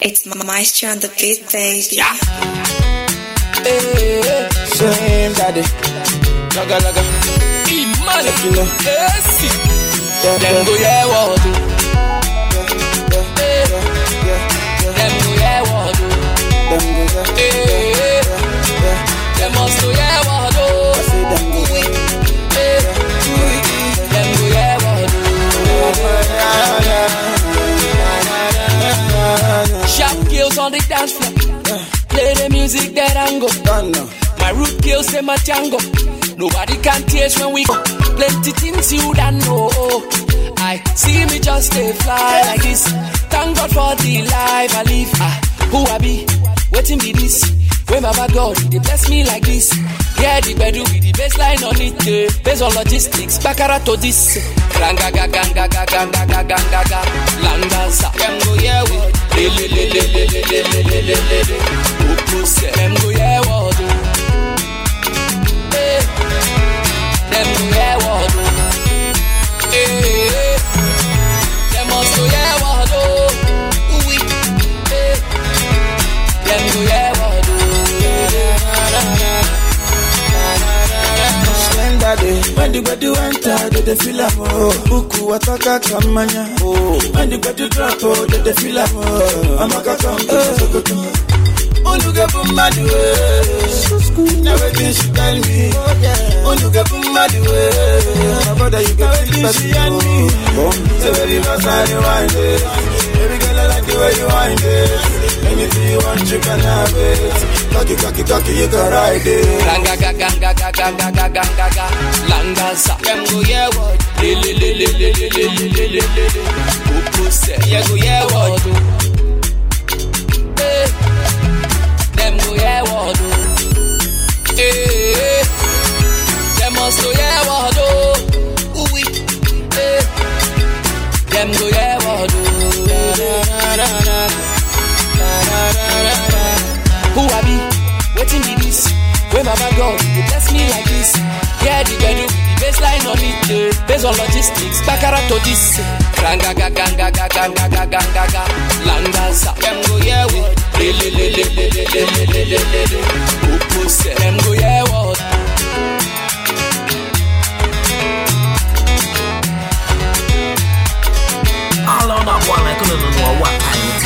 It's Maestro on the beat, baby. Yeah. Hey, Same daddy. Laga laga. Imani. Let you know. Esi. Yeah, Dem yeah, go hear what do. Hey. yeah, yeah, yeah. Dem go hear what do. Them go yeah, Hey. yeah, yeah. Dem must go hear what do. I say them go Hey. Dem go hear what do. Sharp girls on the dance floor. Play the music that I go. Done now. My root kills say my Django. Nobody can taste when we go. Plenty things you don't know. I see me just stay fly like this. Thank God for the life I live. Ah, who I be? Waiting be this. When my God, they bless me like this. Yeah, the bedu with the baseline on it. eh. Based on logistics, bakara to this. Ranga ga ga ga ga ga ga ga ga ga ga. Langaza, them go yeah we. Le le le le le le le le le le le le. Opposite, them go yeah what do. Eh, them go yeah what do. Eh, them must go yeah what do. Ooh wee. Eh, them go yeah what do. Same daddy. When the body enter, they they feel am oh. Buku wataka kamanya oh. When the body drop, oh, they they feel am oh. Amaka come to Sokoto. Oluge bumadu eh. Now wetin she tell me. Oluge bumadu eh. My brother, you get feel better oh. Say very fast and you wind it. Baby girl, I like the way you wind it. Anything you want, you can have it. Cocky, cocky, cocky, you can ride it. Ranga ga ga ga ga ga ga ga ga ga ga. Langaza, them go yeah what? Le le le le le le le le le le le le. Opposite, yeah go yeah what? Eh, them go yeah what? Eh, them must go yeah what? Ooh wee. Eh, them go yeah what? Who I be? Waiting be this. When my God, you bless me like this. Yeah, the bedu, the baseline on it. eh. Based on logistics, bakara to this. Ranga ga ga ga ga ga ga ga ga ga ga. Langaza, them go yeah what? Le le le le le le le le le le le le. Opposite, them go yeah what? All on that one, I couldn't know what I need